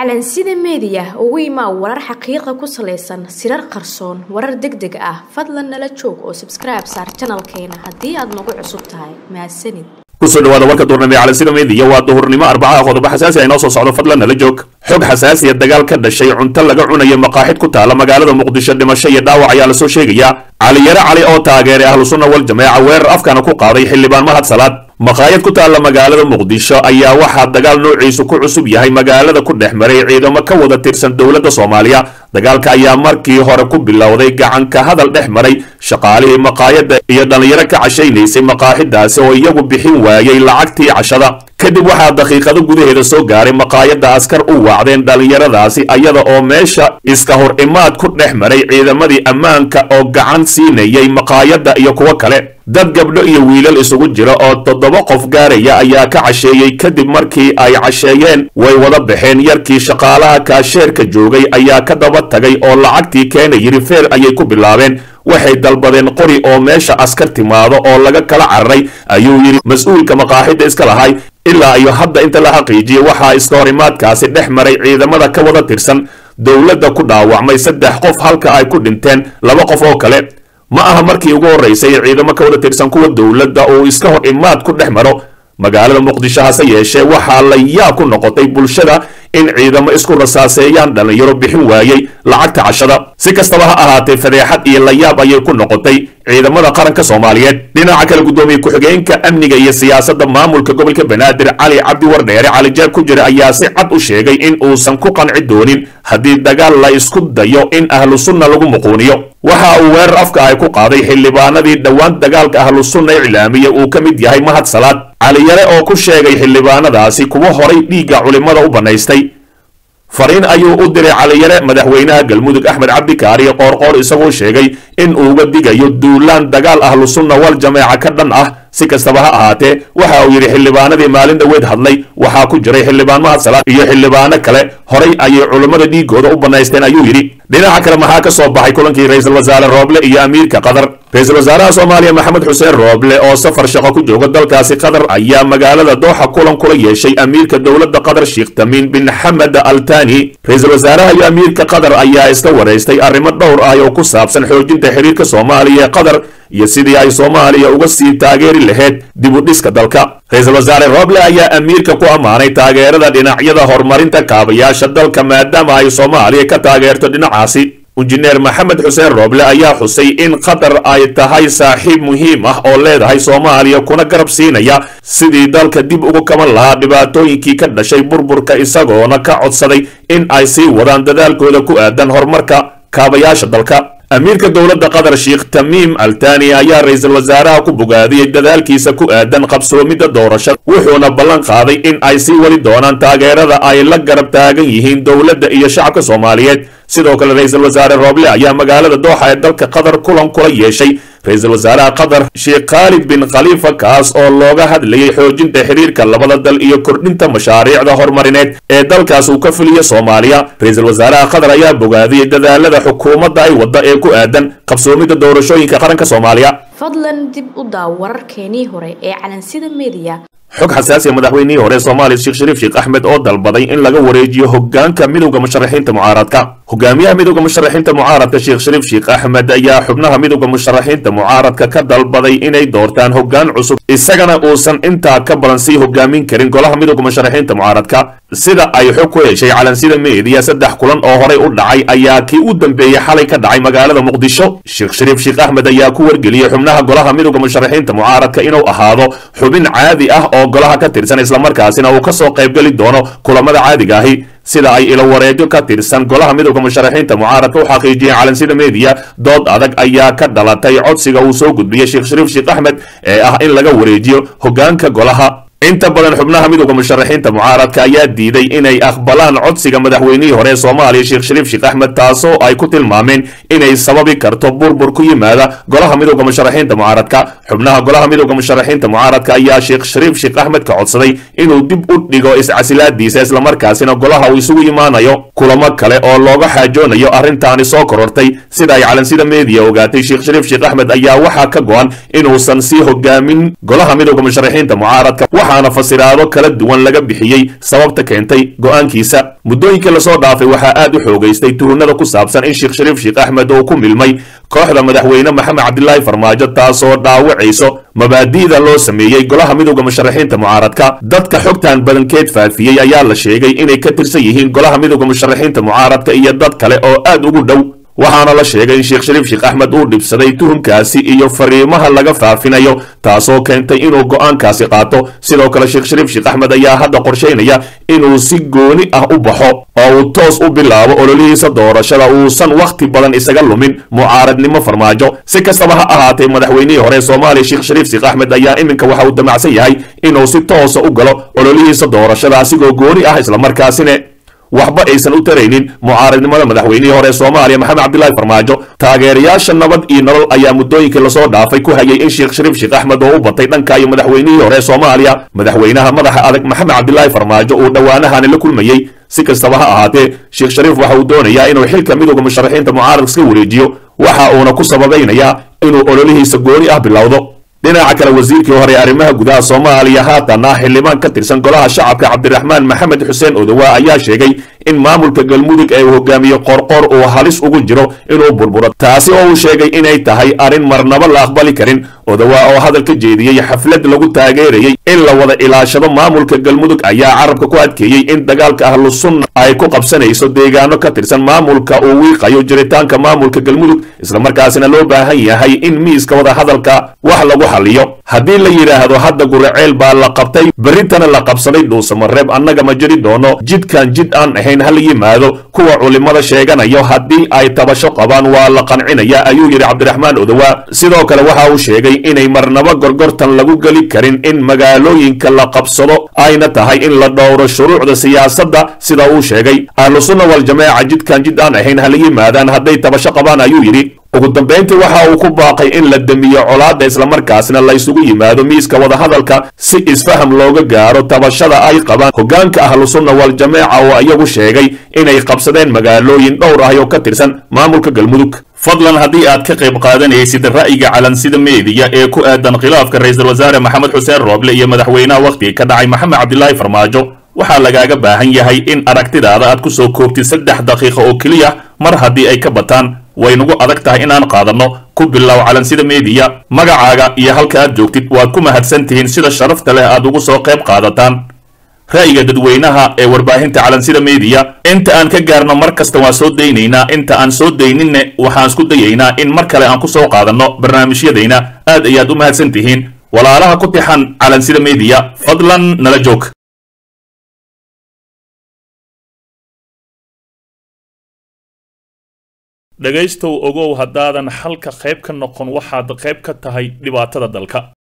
calansida meediya ugu imaa warar xaqiiqa ku salaysan sirar qarsoon warar deg deg ah fadlan nala joog oo sabskribe saar janalkeena haddii aad nagu cusub tahay mahadsanid kusoo dhawaada warka duurnimo ee calansida meediya waa duhurnimo arbacaha qodobo xasaasi ah inoo soo socdo fadlan nala joog xog xasaasiya dagaal ka dhashay cunto laga cunayo maqaaxid ku taala magaalada muqdisho dhimasho iyo dhaawac ayaa lasoo sheegaya caliyare cali oo taageeray ahlu sunna wal jameeca weerar afkana ku qaaday xildhibaan mahad salaad maqaayad ku taalla magaalada muqdisho ayaa waxaa dagaal noociisu ku cusub yahay magaalada ku dhex maray ciidamo ka wada tirsan dowladda soomaaliya dagaalka ayaa markii hore ku bilowday gacanka hadal dhex maray shaqaalihii maqaayadda iyo dhallinyaro ka cashaynaysay maqaaxidaasi oo iyagu bixin waayey lacagtii cashada kadib waxaa daqiiqado gudaheeda soo gaaray maqaayadda askar u waacdeen dhallinyaradaasi ayada oo meesha iska hor imaad ku dhex maray ciidamadii ammaanka oo gacan siinayay maqaayadda iyo kuwo kale dad gabdho iyo wiilal isugu jira oo toddoba qof gaaraya ayaa ka casheeyey kadib markii ay casheeyeen way wada baxeen yarkii shaqaalaha kaasheerka joogay ayaa ka daba tagay oo lacagtii keena yidhi feer ayay ku bilaabeen waxay dalbadeen qori oo meesha askar timaado oo laga kala cararay ayuu yidhi mas-uulka maqaaxidda iska lahay ilaa iyo hadda inta la xaqiijiyey waxaa iska horimaadkaasi dhex maray ciidamada ka wada tirsan dowladda ku dhaawacmay saddex qof halka ay ku dhinteen laba qof oo kale ma aha markii ugu horraysay ciidamo ka wada tirsan kuwa dowladda uu iska hor imaad ku dhex maro magaalada muqdisho hase yeeshee waxaa la yaab ku noqotay bulshada in ciidamo isku rasaaseeyaan dhallinyaro bixin waayey lacagta cashada si kastaba ha ahaatee fadeexad iyo layaab ayay ku noqotay ciidamada qaranka soomaaliyeed dhinaca kale guddoomiye ku-xigeenka amniga iyo siyaasadda maamulka gobolka banaadir cali cabdi wardheere cali jeeb ku jira ayaa si cad u sheegay in uusan ku qanci doonin haddii dagaal la isku dayo in ahlu sunna lagu muquuniyo waxa uu weerar afka ay ku qaaday xildhibaanadii dhowaan dagaalka ahlu sunna iclaamiya uu ka mid yahay mahad salaad caliyare oo ku sheegay xildhibaanadaasi kuwa horay dhiigga culimmada u bannaystay fariin ayuu u diray caliyare madaxweynaha galmudug axmed cabdikaariyo qoorqoor isagoo sheegay in uuga digayo duulaan dagaal ahlu sunna wal jameeca ka dhan ah si kastaba ha ahaatee waxa uu yidhi xildhibaanadii maalin dhoweed hadlay waxaa ku jiray xildhibaan mahad salaad iyo xildhibaano kale horay ayay culimmada dhiigooda u bannaysteen ayuu yidhi dhinaca kale maxaa ka soo baxay kulankii ra-iisul wasaare rooble iyo amiirka qatar ra-iisul wasaaraha soomaaliya maxamed xuseen rooble oo safar shaqo ku jooga dalkaasi qatar ayaa magaalada dooxa kulan kula yeeshay amiirka dowladda qatar sheekh tamiin bin xamed altani ra-iisul wasaaraha iyo amiirka qatar ayaa iska waraystay arrimo dhowr ah oo ku saabsan xoojinta xiriirka soomaaliya ee qatar iyo sidii ay soomaaliya uga sii taageeri lahayd dib u dhiska dalka ra-iisul wasaare roble ayaa amiirka ku ammaanay taageerada dhinacyada horumarinta kaabayaasha dalka maadaama ay soomaaliya ka taageerto dhinacaasi injineer maxamed xuseen rooble ayaa xusay in qatar ay tahay saaxiib muhiim ah oo leedahay soomaaliya kuna garab siinaya sidii dalka dib ugu kaban lahaa dhibaatooyinkii ka dhashay burburka isagoona ka codsaday in ay sii wadaan dadaalkooda ku aadan horumarka kaabayaasha dalka amiirka dowladda qatar sheekh tamiim altani ayaa ra-iisul wasaaraha ku bogaadiyey dadaalkiisa ku aadan qabsoomidda doorashada wuxuuna ballan qaaday in ay sii wadi doonaan taageerada ay la garab taagan yihiin dowladda iyo shacabka soomaaliyeed sidoo kale ra-iisul wasaare rooble ayaa magaalada dooxa ee dalka qatar kulan kula yeeshay ra-iisul wasaaraha qatar sheekh khaalid bin khaliifa kaas oo looga hadlayay xoojinta xiriirka labada dal iyo kordhinta mashaariicda horumarineed ee dalkaas uu ka fuliya soomaaliya ra-iisul wasaaraha qatar ayaa bogaadiyey dadaalada xukuumadda ay wadda ee ku aadan qabsoomidda doorashooyinka qaranka soomaaliya fadlan dib u daaw wararkeenii hore ee calansida meediya xog xasaasiya madaxweynihii hore soomaaliya sheekh shariif sheekh axmed oo dalbaday in laga wareejiyo hogaanka midowda musharaxiinta mucaaradka hogaamiyaha midowda musharaxiinta mucaaradka sheekh shariif sheekh axmed ayaa xubnaha midowda musharaxiinta mucaaradka ka dalbaday inay doortaan hogaan cusub isagana uusan intaa ka badan sii hogaamin karin golaha midowda musharaxiinta mucaaradka sida ay xog ku heshay calansida meediya saddex kulan oo horay u dhacay ayaa kii u dambeeyey xalay ka dhacay magaalada muqdisho sheekh shariif sheekh axmed ayaa ku wargeliyey xubnaha golaha midowda musharaxiinta mucaaradka inuu ahaado xubin caadi ah oo golaha ka tirsan islamarkaasina uu ka soo qaybgeli doono kulamada caadiga ahi sida ay ilo wareegyo ka tirsan golaha midowda musharaxiinta mucaaradka u xaqiijiyeen calansida meediya dood adag ayaa ka dhalatay codsiga uu soo gudbiyey sheekh shariif sheekh axmed ee ah in laga wareejiyo hogaanka golaha inta badan xubnaha midowda musharaxiinta mucaaradka ayaa diiday inay aqbalaan codsiga madaxweynihii hore ee soomaaliya sheekh shariif sheekh axmed taasoo ay ku tilmaameen inay sababi karto burbur ku yimaada golaha midowda musharaxiinta mucaaradka xubnaha golaha midowda musharaxiinta mucaaradka ayaa sheekh shariif sheekh axmed ka codsaday inuu dib u dhigo iscasilaadiisa islamarkaasina golaha uu isugu imaanayo kulamo kale oo looga xaajoonayo arrintaani soo korortay sida ay calansida meediya ogaatay sheekh shariif sheekh axmed ayaa waxaa ka go-an inuusan sii hogaamin golaha midowda musharaxiinta mucaaradka waxaana fasiraado kala duwan laga bixiyey sababta keentay go-aankiisa muddooyinkii lasoo dhaafay waxaa aad u xoogaystay tuhunada ku saabsan in sheekh shariif sheekh axmed uu ku milmay kooxda madaxweyne maxamed cabdilaahi farmaajo taasoo dhaawacayso mabaadi'da loo sameeyey golaha midowda musharaxiinta mucaaradka dadka xogtan badankeed faafiyey ayaa la sheegay inay ka tirsan yihiin golaha midowda musharaxiinta mucaaradka iyo dad kale oo aad ugu dhow waxaana la sheegay in sheekh shariif sheekh axmed uu dhibsaday tuhunkaasi iyo fariimaha laga faafinayo taasoo keentay inuu go'aankaasi qaato sidoo kale sheekh shariif sheekh axmed ayaa hadda qorshaynaya inuu si gooni ah u baxo oo uu toos u bilaabo ololihiisa doorashada uusan wakhti badan isaga lumin mucaaradnimo farmaajo si kastaba ha ahaatee madaxweynihii hore soomaaliya sheekh shariif sheekh axmed ayaa iminka waxa uu damacsan yahay inuu si toosa u galo ololihiisa doorashada asigoo gooni ah islamarkaasina waxba aysan u taraynin mucaaradnimada madaxweynihii hore soomaaliya maxamed cabdilaahi farmaajo taageerayaasha nabad iyo nolol ayaa muddooyinkii lasoo dhaafay ku hayay in sheekh shariif sheekh axmed oo u batay dhanka iyo madaxweynihii hore soomaaliya madaxweynaha madaxa adag maxamed cabdilaahi farmaajo uu dhowaanahani la kulmayey si kastaba ha ahaatee sheekh shariif waxa uu doonayaa inuu xilka midowda musharaxiinta mucaaradka iska wareejiyo waxa uuna ku sababaynayaa inuu ololihiisa gooni ah bilowdo dhinaca kale wasiirkii hore arrimaha gudaha soomaaliya haatan ah xildhibaan ka tirsan golaha shacabka cabdiraxmaan maxamed xuseen odowa ayaa sheegay in maamulka galmudug ee uu hogaamiye qorqor uu halis ugu jiro inuu burburo taasi oo uu sheegay inay tahay arrin marnaba la aqbali karin odowa oo hadal ka jeediyey xaflad lagu taageerayey in la wada ilaashado maamulka galmudug ayaa carabka ku adkeeyey in dagaalka ahlu sunna ay ku qabsanayso deegaano ka tirsan maamulka uu wiiqayo jiritaanka maamulka galmudug islamarkaasina loo baahan yahay in miiska wada hadalka wax lagu xaliyo haddii la yidhaahdo hadda guraceel baa la qabtay berritana la qabsaday dhuusamareeb annaga ma jiri doono jidkan jid aan ahayn hala yimaado kuwa culimmada sheeganayo haddii ay tabasho qabaan waa la qancinaya ayuu yidhi cabdiraxmaan odowa sidoo kale waxa uu sheegay inay marnaba gorgortan lagu geli karin in magaalooyinka la qabsado ayna tahay in la dhowro shuruucda siyaasadda sida uu sheegay ahlu sunna waljamaaca jidkan jid aan ahayn hala yimaadaan hadday tabasho qabaan ayuu yidhi ugu dambayntii waxa uu ku baaqay in la damiyo colaadda islamarkaasna la isugu yimaado miiska wadahadalka si isfaham looga gaaro tabashada ay qabaan hoggaanka ahlu sunna waljamaaca oo iyagu sheegay inay qabsadeen magaalooyin dhowr ah oo ka tirsan maamulka galmudug fadlan haddii aad ka qayb qaadanaysid ra'yiga calansida meediya ee ku aadan khilaafka ra'iisul wasaare maxamed xuseen rooble iyo madaxweynaha wakhtiga ka dhacay maxamed cabdilaahi farmaajo waxaa lagaaga baahan yahay in aragtidaada aad ku soo koobtid saddex daqiiqo oo keliya mar haddii ay ka bataan way nagu adag tahay inaan qaadanno ku bilow calansida meediya magacaaga iyo halka aad joogtid waad ku mahadsan tihiin sida sharafta leh aad ugu soo qayb qaadataan ra'yiga dadweynaha ee warbaahinta calansida meediya inta aan ka gaarno mar kasta waan soo daynaynaa inta aan soo dayninne waxaan isku dayaynaa in mar kale aan ku soo qaadanno barnaamijyadayna aad ayaad u mahadsan tihiin walaalaha ku tixan calansida meediya fadlan nala joog dhegaystow ogow haddaadan xalka qayb ka noqon waxaad qayb ka tahay dhibaatada dalka